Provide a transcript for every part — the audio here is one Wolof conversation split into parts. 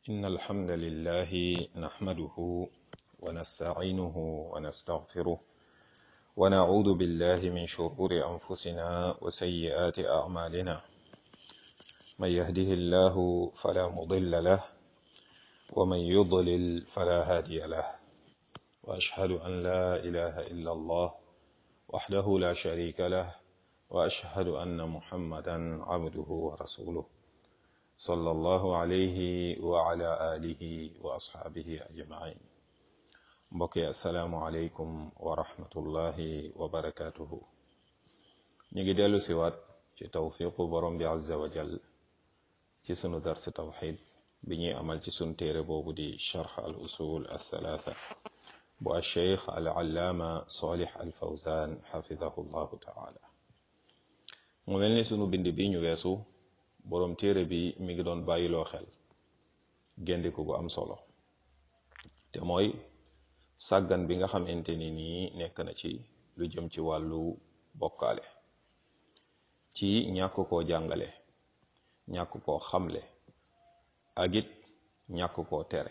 إن الحمد لله نحمده ونستعينه ونستغفره ونعوذ بالله من شرور أنفسنا وسيئات أعمالنا من يهده الله فلا مضل له ومن يضلل فلا هادي له وأشهد أن لا إله إلا الله وحده لا شريك له وأشهد أن محمدا عبده ورسوله صلى الله عليه وعلى آله وأصحابه أجمعين mbokki asalaamualeykum wa rahmatullahi wa barakatuhu ñu ngi dellu siwaat ci tawfiqu borom bi azza wa jal ci sunu dars tawxid bi ñuy amal ci sunu téere boobu di charx al usul althalatha bu alcheikh al allaama salih al fawzan xafidahu llahu taala mu mel ni sunu bind bi ñu weesu boroom téere bi mi ngi doon bàyyiloo xel géndiku gu am solo te mooy sàggan bi nga xamante ni nii nekk na ci lu jëm ci wàllu bokkaale ci ñàkk koo jàngale ñàkk koo xamle ak it ñàkk koo tere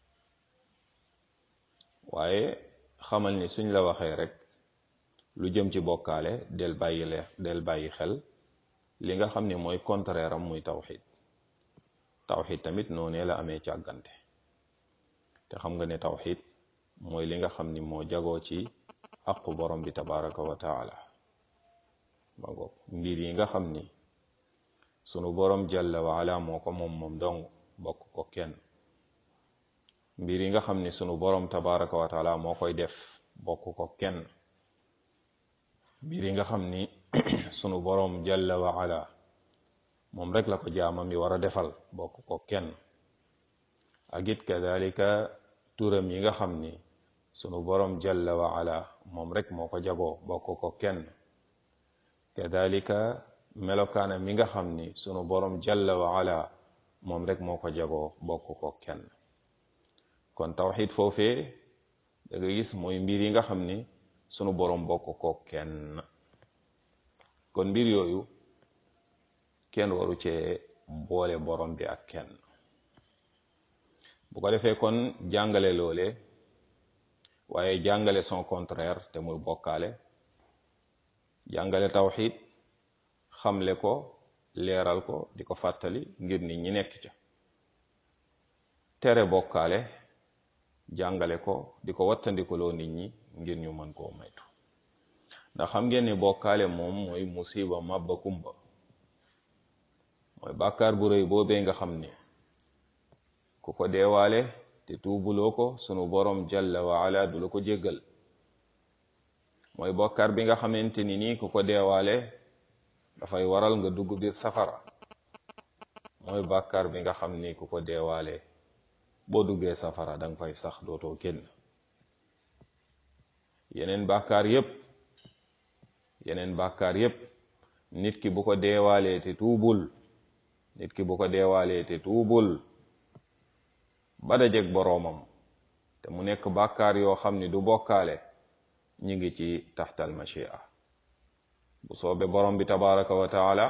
waaye xamal ni suñ la waxee rek lu jëm ci bokkaale del bàyyi le del bàyyi xel li nga xam ne mooy contraire am muy tawxid tawxid tamit noonee la amee càggante te xam nga ne tawxid mooy li nga xam ni moo jagoo ci aqu borom bi tabaraka wa taala ma ngoog mbir yi nga xam ni sunu borom jalla wa ala moo ko moom moom dong bokk ko kenn mbir yi nga xam ni sunu borom tabaraka wa taala moo koy def bokk ko kenn mbir yi nga xam ni sunu borom jalla wa ala moom rek la ko jaamam yi war a defal bokk ko kenn ak it kadalika turam yi nga xam ni sunu borom jalla wa ala moom rek moo ko jagoo bokk ko kenn kadalika melokaana mi nga xam ni sunu borom jalla wa ala moom rek moo ko jagoo bokk ko kenn kon tawxid foofee da nga gis mooy mbir yi nga xam ni sunu borom bokk ko kenn kon mbir yooyu kenn waru cee boole borom bi ak kenn bu ko defee kon jàngale loole waaye jàngale son contraire te muy bokkaale jàngale tawxid xamle ko leeral ko di ko fàttali ngir nit ñi nekk ca tere bokkaale jàngale ko di ko wattandikuloo nit ñi ngir ñu mën koo maytu ndax xam ngeen ni bokkaale moom mooy musiba mabba kumba mooy bàkkaar bu rëy boobee nga xam ni ku ko deewaale te tuubuloo ko sunu borom jalla wa ala du la ko jéggal mooy bokkaar bi nga xamante ni nii ku ko deewaale dafay waral nga dugg biir safara mooy bàkkaar bi nga xam ni ku ko deewaale boo duggee safara danga fay sax dootoo génn yeneen bàkkaar yépp yeneen bàkkaar yépp nit ki bu ko deewaalee te tuubul nit ki bu ko deewaalee te tuubul ba dajeg boroomam te mu nekk bàkkaar yoo xam ni du bokkaale ñi ngi ci taxtal machia bu soobe borom bi tabaraka wa taala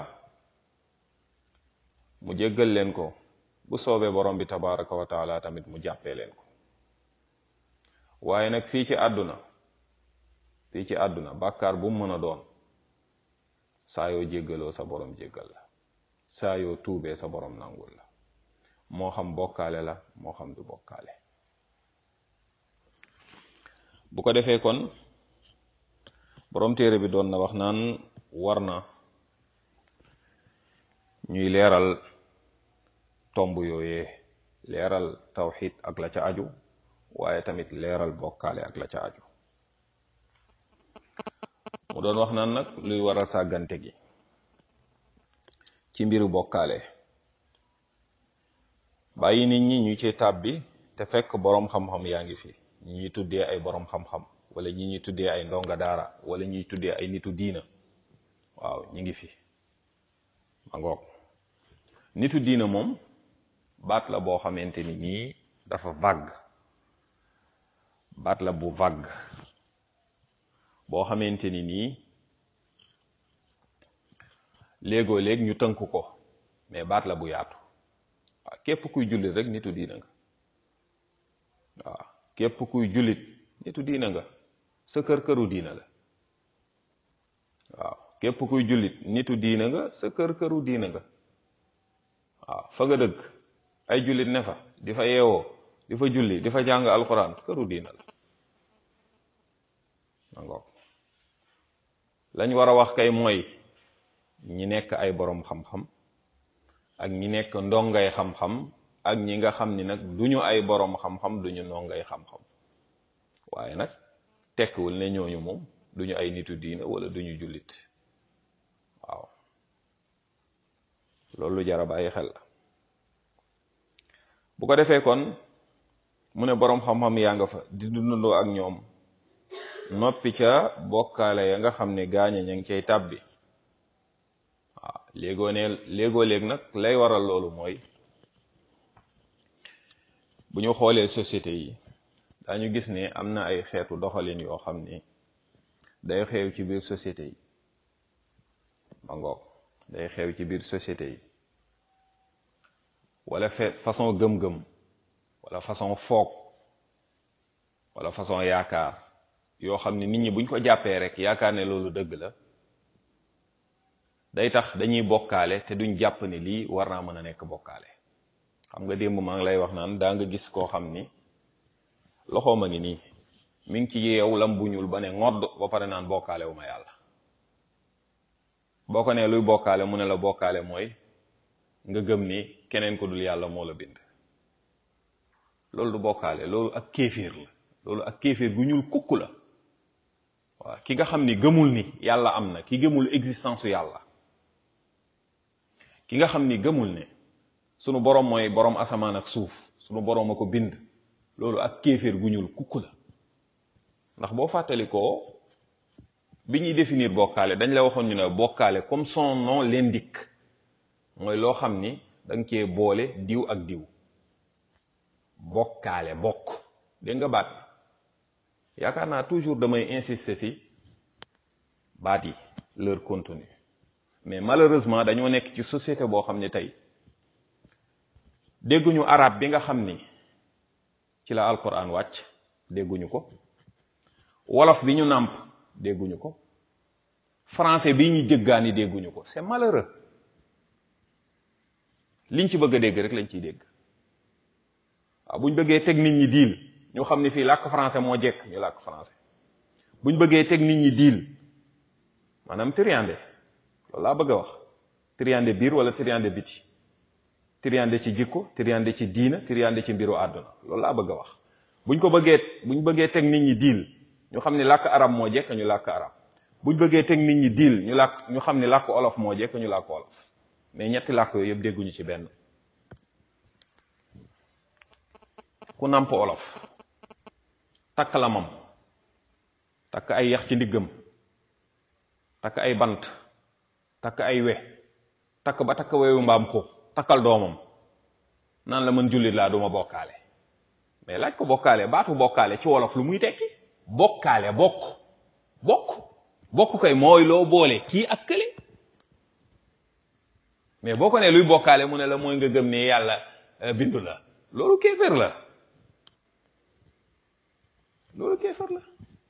mu jéggal leen ko bu soobee borom bi tabaraka wa taala tamit mu jàppee leen ko waaye nag fii ci àdduna fii ci àdduna bàkkaar bu mu mën a doon saa yoo jéggaloo sa borom jéggal la saa yoo tuubee sa borom nangul la moo xam bokkaale la moo xam du bokkaale bu ko defee kon borom téere bi doon na wax naan war na ñuy leeral tomb yooyee leeral tawxid ak la ca aju waaye tamit leeral bokkaale ak la ca aju mu doon wax naan nag luy waral sàggante gi ci mbiru bokkaale bàyyi nit ñi ñu ci tàbbi te fekk boroom xam-xam yaa ngi fi ñi ñuy tuddee ay boroom xam-xam wala ñi ñuy tuddee ay ndonga daara wala ñuy tuddee ay nitu diina waaw ñi ngi fi ma ngoog nitu diina moom baat la boo xamante ni nii dafa vague baat la bu vague boo xamante ni nii léegoo léeg ñu tënk ko mais baat la bu yaatu waaw képp kuy jullit rek nitu diina nga waaw képp kuy jullit nitu diina nga sa kër këru diina la waaw képp kuy jullit nitu diina nga sa kër këru diina nga waaw fa nga dëgg ay jullit ne fa di fa yeewoo di fa julli di fa jàng alquran këru diina la mangoog lañ war a wax kay mooy ñi nekk ay boroom xam-xam ak ñi nekk ndongay xam-xam ak ñi nga xam ni nag duñu ay boroom xam-xam duñu ndongay xam-xam waaye nag tekkiwul ne ñooñu moom duñu ay nitu diina wala duñu jullit waaw loolu jara bàyyi xel la bu ko defee kon mu ne boroom xam-xam yaa nga fa di dundandoo ak ñoom noppi ca bokkaale ya nga xam ne gaaña ña ngi cay tàbbi waaw léegoo ne léegoo léeg nag lay waral loolu mooy bu ñu xoolee société yi dañu gis ne am na ay xeetu doxalin yoo xam ni day xew ci biir société yi ma ngoog day xew ci biir société yi wala fe façon gëm-gëm wala façon foog wala façon yaakaar yoo xam ne nit ñi buñ ko jàppee rek yaakaar ne loolu dëgg la day tax dañuy bokkaale te duñ jàpp ni lii war naa mën a nekk bokkaale xam nga démb maa ngi lay wax naan daa nga gis koo xam ni loxoom a ngi nii mi ngi ci yeew lam bu ñuul ba ne ngodd ba pare naan bokkaale wu ma yàlla boo ko nee luy bokkaale mu ne la bokkaale mooy nga gëm ni keneen ko dul yàlla moo la bind loolu du bokkaale loolu ak kéeféer la loolu ak kéeféer gu ñuul kukk la waaw ki nga xam ni gëmul ni yàlla am na ki gëmul existence su yàlla ki nga xam ni gëmul ne sunu borom mooy borom asamaan ak suuf sunu borom a ko bind loolu ak kéeféer gu ñuul kukk la ndax boo fàttalikoo bi ñuy définir bokkaale dañ la waxoon ñu ne bokkaale comme son nom l'indique mooy loo xam ni da nga cee boole diw ak diw bokkaale bokk dégg nga baat yaakaar naa toujours damay insister ci baat yi leur contenu mais malheureusement dañoo nekk ci société boo xam ne tey dégguñu arab bi nga xam ni ci la alquran wàcc dégguñu ko wolof bi ñu nàmp dégguñu ko français bi ñu jëggaani dégguñu ko c'est malheureux liñ ci bëgg a dégg rek lañ ciy dégg waaw buñ bëggee teg nit ñi diil ñu xam ni fii làkk français moo jekk ñu làkk français buñ bëggee teg nit ñi diil maanaam triande loolu laa bëgg a wax triande biir wala triande biti triande ci jikko triande ci diina triande ci mbiru àdduna loolu laa bëgg a wax buñ ko bëggee buñ bëggee teg nit ñi diil ñu xam ni làkk arab moo jekk ñu làkk arab buñ bëggee teg nit ñi diil ñu làkk ñu xam ni làkk olof moo jekk ñu làkk olof mais ñetti làkk yooyu yëpp dégguñu ci benn ku nàmp olof takk lamam takk ay yax ci ndiggam takk ay bant takk ay we takk ba takk wewu mbaam ko takkal doomam naan la mën jullit laa duma bokkaale mais laaj ko bokkaale baatu bokkaale ci wolof lu muy tekki bokkaale bokk bokk bokk kay mooy loo boole kii ak kële mais boo ko nee luy bokkaale mu ne la mooy nga gëm ne yàlla bindu la loolu kéefër la loolu kéefër la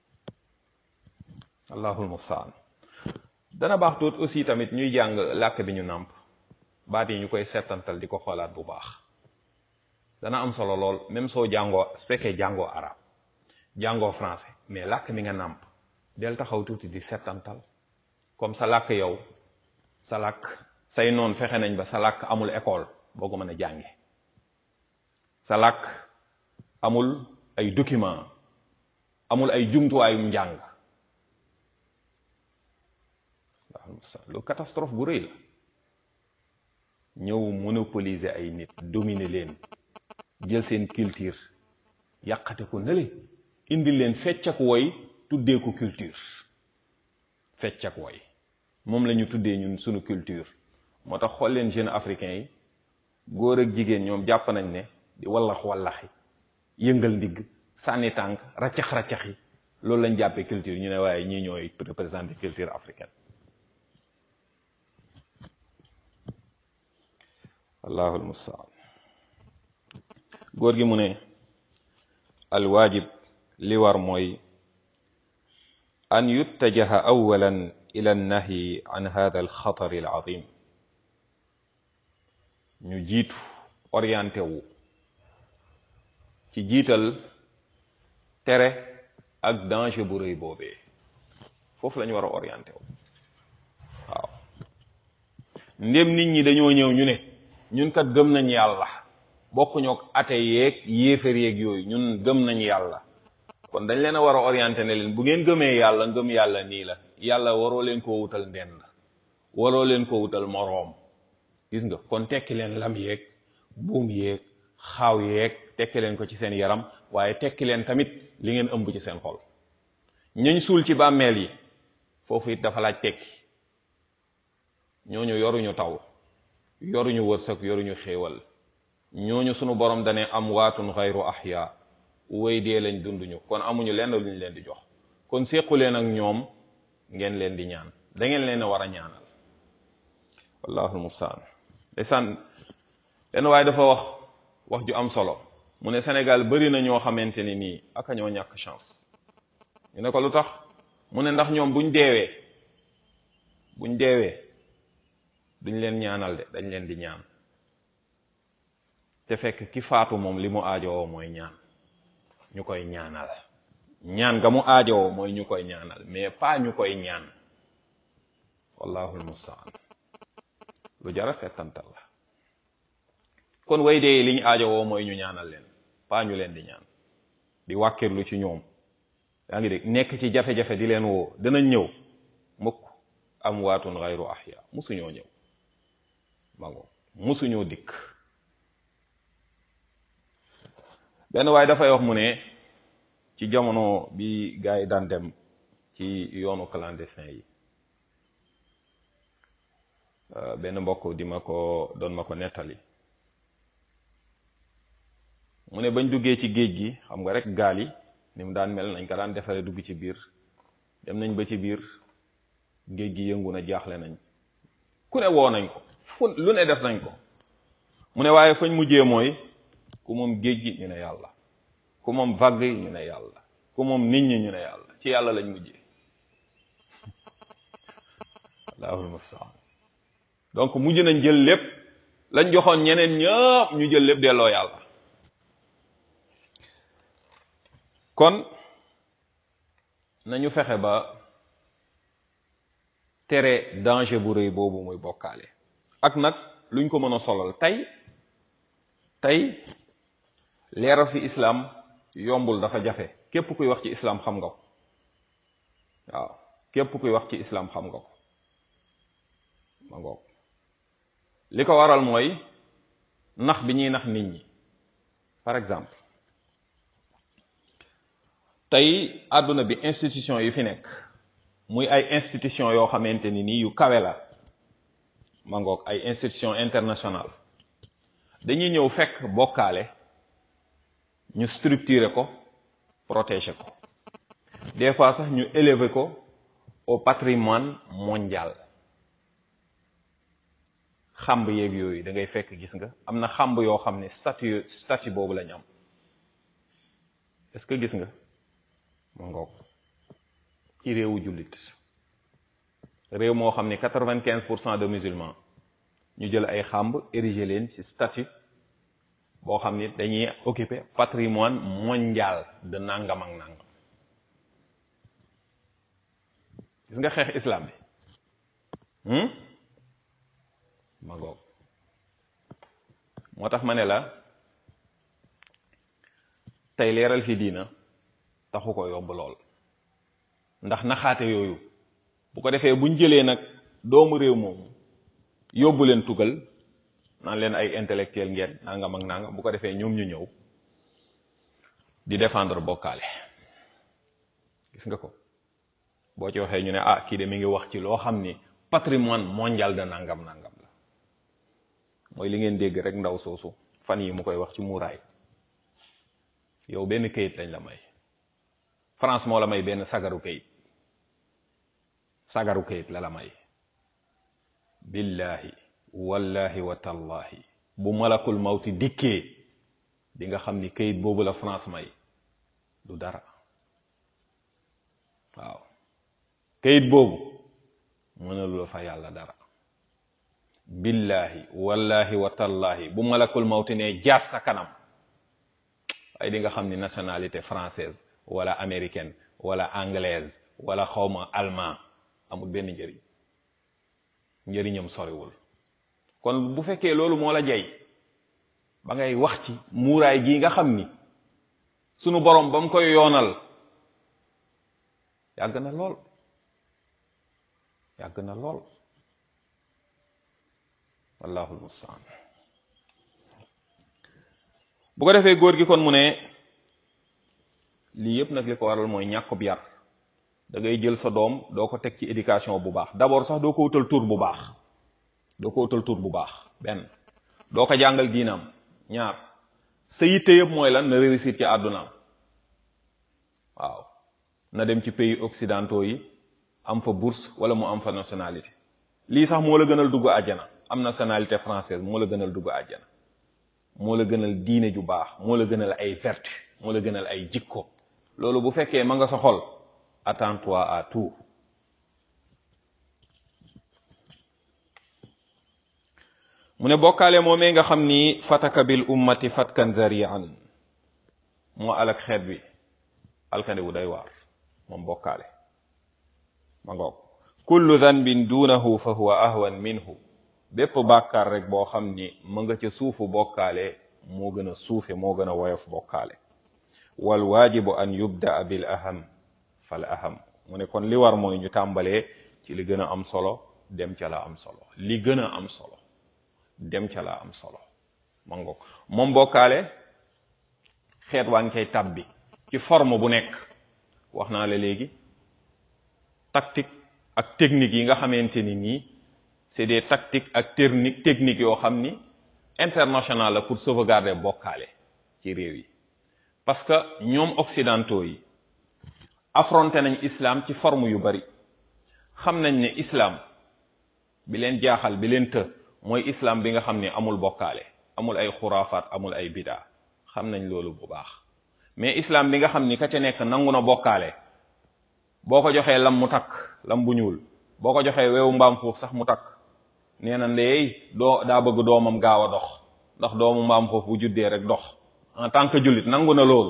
allahul mustaan dana baax tuut aussi tamit ñuy jàng làkk bi ñu nàmp baat yi ñu koy settantal di ko xoolaat bu baax dana am solo lool même soo jàngoo su fekkee jàngoo arab jàngoo français mais làkk mi nga nàmp del taxaw tuuti di settantal comme sa làkk yow sa làkk say noon fexe nañ ba sa làkk amul école boo ko mën a jànge sa làkk amul ay document amul ay jumtuwaayum njàng lu catastrophe bu rëy la ñëw monopoliser ay nit dominer leen jël seen culture yàqate ko nële indi leen fecc ak woy tuddee ko culture fecc ak woy moom la ñu tuddee ñun sunu culture moo tax xool leen jeunes africains yi góor ak jigéen ñoom jàpp nañ ne di wallax wallaxi yëngal ndigg sànni tànk raccax raccax yi loolu lañ jàppee culture ñu ne waaye ñii ñooy représenter culture africaine allahul mustaan góor gi mu ne alwaajib li war mooy an yuttajaha awalan ila annahyi an hada alxatar alazim ñu jiitu orienté wu ci jiital tere ak danger bu rëy boobee foofu la ñu war a orienté wu waaw ndém nit ñi dañoo ñëw ñu ne ñun kat gëm nañ yàlla bokkuñoo ate yeeg yéefar yeeg yooyu ñun gëm nañ yàlla kon dañ leen a war a orienté ne leen bu ngeen gëmee yàlla ngëm yàlla nii la yàlla waroo leen koo wutal ndend waroo leen ko wutal moroom gis nga kon tekki leen lam yeeg buum yeeg xaaw yeeg tekki leen ko ci seen yaram waaye tekki leen tamit li ngeen ëmb ci seen xol ñañ suul ci bàmmeel yi foofu it dafa laaj tekki ñooñu yoruñu taw yoruñu wërsëg yoruñu xéewal ñooñu sunu borom dane am waatun xayru ahya way dee lañ dunduñu kon amuñu lenn lu ñu leen di jox kon séqu leen ak ñoom ngeen leen di ñaan da ngeen leen a war a ñaanal wallahu almustaan ndeysaan benn waaye dafa wax wax ju am solo mu ne Sénégal bari na ñoo xamante ni nii aka ñoo ñàkk chance ñu ne ko lu tax mu ne ndax ñoom buñ deewee buñ deewee duñ leen ñaanal de dañ leen di ñaan te fekk ki faatu moom li mu aajowoo mooy ñaan ñu koy ñaanal ñaan nga mu aajowoo mooy ñu koy ñaanal mais pas ñu koy ñaan wallahu almustaan lu jara settantal la kon way dee li ñu aajowoo mooy ñu ñaanal leen pas ñu leen di ñaan di wàkkirlu ci ñoom yaa ngi dégg nekk ci jafe-jafe di leen woo danañ ñëw mukk am waatun xayru ahya musuñoo ñëw mango musuñoo dikk benn waaye dafay wax mu ne ci jamono bi gars yi daan dem ci yoonu clandestin yi benn mbokk di ma ko doon ma ko nettali mu ne bañ duggee ci géej gi xam nga rek gaal yi ni mu daan mel nañ ko daan defaree dugg ci biir dem nañ ba ci biir géej gi yëngu na jaaxle nañ ku ne woo nañ ko fu lu ne def nañ ko mu ne waaye fañ mujjee mooy ku moom géej gi ñu ne yàlla ku moom vague yi ñu ne yàlla ku moom nit ñi ñu ne yàlla ci yàlla lañ mujjee allahul mustaan donc mujj nañ jël lépp lañ joxoon ñeneen ñëpp ñu jël lépp delloo yàlla kon nañu fexe ba tere danger bu rëy boobu muy bokkaale ak nag luñ ko mën a solal tey tey leeral fi islam yombul dafa jafe képp kuy wax ci islam xam nga ko waaw képp kuy wax ci islam xam nga ko ma ngoog li ko waral mooy nax bi ñuy nax nit ñi par exemple tey àdduna bi institution yi fi nekk muy ay institution yoo xamante ni nii yu kawe la ma ngoog ay institution internationale dañuy ñëw fekk bokkaale ñu structurer ko protéger ko des fois sax ñu élever ko au patrimoine mondial xamb yeeg yooyu da ngay fekk gis nga am na xamb yoo xam ne statut statut boobu lañ am est-ce que gis nga ma ngoog ci réewu jullit réew moo xam ne quatre-vingt-quinze pour cent de musulmans ñu jël ay xamb ériger leen ci statut boo xam ni dañuy occuper patrimoine mondial de nangam ak nangam gis nga xeex islam bi ma ngoog moo tax ma ne la tey leeral fi diina taxu ko yomb lool ndax naxaate yooyu bu ko defee buñ jëlee nag doomu réew moomu yóbbu leen tugal naan leen ay intellectuel ngeen nangam ak nangam bu ko defee ñoom ñu ñëw di défendre bokkaale gis nga ko boo ci waxee ñu ne ah kii de mi ngi wax ci loo xam ni patrimoine mondial de nangam nangam la mooy li ngeen dégg rek ndaw soosu fan yi mu koy wax ci muuraay yow benn kayit lañ la may France moo la may benn sagaru kayit sagaru kayit la la may billahi wallahi wa tallahi bu malakul mawti dikkee di nga xam ni kayit boobu la France may du dara waaw kayit boobu mënalu la fa yàlla dara billahi wallahi wa tallahi bu malakul mawti ne jaas sa kanam ay di nga xam ni nationalité française wala américaine wala anglaise wala xawma allemand amul benn njëriñ njëriñam soriwul kon bu fekkee loolu moo la jey ba ngay wax ci muuraay gii nga xam ni sunu borom ba mu koy yoonal yàgg na lool yàgg na lool wallahul mustaan bu ko defee góor gi kon mu ne lii yëpp nag li ko waral mooy ñàkkub yar da ngay jël sa doom doo ko teg ci éducation bu baax d'abord sax doo ko wutal tur bu baax doo ko wutal tur bu baax benn doo ko jàngal diinam ñaar sa yitte yëpp mooy lan na réussir ci àddunaam waaw na dem ci pays occidentaux yi am fa bourse wala mu am fa nationalité lii sax moo la gënal dugg àjjana am nationalité française moo la gënal dugg àjjana moo la gënal diine ju baax moo la gënal ay vertu moo la gënal ay jikko loolu bu fekkee ma nga sa xol attends-toi à tout mu ne bokkaale moomee nga xam ni fataka bil ummati fatkan zarian moo alak xeet bi alkande wu day waar moom bokkaale ma ngoog kullu dhanbin duunahu fa huwa ahwan minhu bépp bàkkaar rek boo xam ni ma nga ca suufu bokkaale moo gën a suufe moo gën a woyof bokkaale wal waajibu an yubdaa bil aham fal aham mu ne kon li war mooy ñu tàmbalee ci li gën a am solo dem ca la am solo li gën a am solo dem ca la am solo ma ngoog moom bokkaale xeet waa ngi koy tabbi ci forme bu nekk wax naa la léegi tactique ak technique yi nga xamante ni nii c'est des tactiques ak technique techniques yoo xam ni international la pour sauvegarder bokkaale ci réew yi parce que ñoom occidentaux yi affronté nañ islam ci forme yu bari xam nañ ne islam bi leen jaaxal bi leen të mooy islam bi nga xam ni amul bokkaale amul ay xuraafaat amul ay bidaa xam nañ loolu bu baax mais islam bi nga xam ni ka ca nekk nangu na bokkaale boo ko joxee lam mu takk lam bu ñuul boo ko joxee weewu mbaam xuux sax mu takk nee na ndeey doo daa bëgg doomam gaaw a dox ndax doomu mbaam xuux bu juddee rek dox en tant que jullit nangu na loolu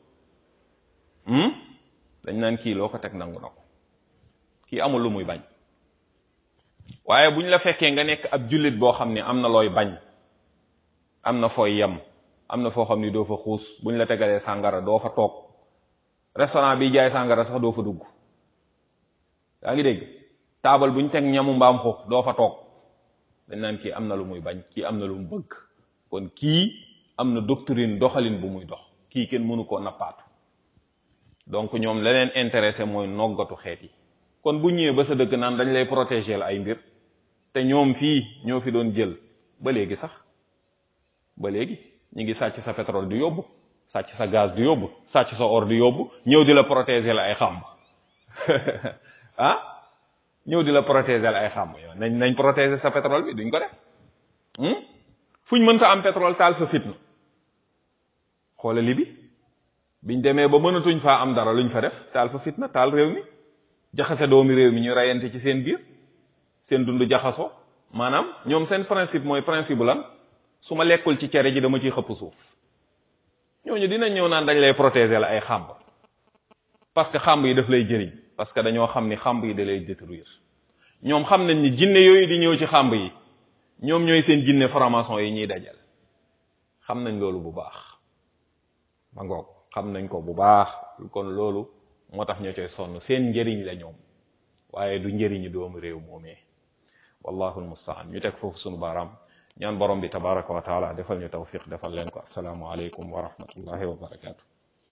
dañ naan kii loo ko teg nangu na ko kii amul lu muy bañ waaye bu ñu la fekkee nga nekk ab jullit boo xam ne am na looy bañ am na fooy yem am na foo xam ni doo fa xuus bu ñu la tegalee sàngara doo fa toog restaurant bi jaay sàngara sax doo fa dugg yaa ngi dégg taabal bu ñu teg ñamu mbaam xuux doo fa toog dañ naan kii am na lu muy bañ kii am na lu mu bëgg kon kii am na doctrine doxalin bu muy dox kii kenn mënu koo nappaatu donc ñoom la leen intéressé mooy noggatu xeet yi kon bu ñëwee ba sa dëkk naan dañ lay protéger la ay mbir te ñoom fii ñoo fi doon jël ba léegi sax ba léegi ñu ngi sàcc sa pétrole di yóbbu sàcc sa gaz di yóbbu sàcc sa or di yóbbu ñëw di la protéger la ay xàmb ah ñëw di la protéger la ay xàmb yow nañ nañ protéger sa pétrole bi duñ ko def fuñ mënta am pétrole taal fa fitna xoola li bi biñ demee ba mënatuñ faa am dara luñ fa def taal fa fitna taal réew mi jaxase doomi réew mi ñu rayante ci seen biir seen dund jaxasoo maanaam ñoom seen principe mooy principe lan su ma lekkul ci cere ji dama ciy xëpp suuf ñooñu dinañ ñëw naan dañ lay protéger la ay xàmb parce que xàmb yi daf lay jëriñ parce que dañoo xam ni xàmb yi da lay détruire ñoom xam nañ ni jinne yooyu di ñëw ci xàmb yi ñoom ñooy seen jinne franc-maçon yi ñuy dajal xam nañ loolu bu baax ma ngoog xam nañ ko bu baax kon loolu moo tax ñoo coy sonn seen njëriñ la ñoom waaye du njëriñu doomu réew moomee wallahu almustaan ñu teg foofu sunu baaraam ñaan borom bi tabaraka wa taala defal ñu tawfiq defal leen ko assalaamu aleykum wa rahmatullahi wa barakatu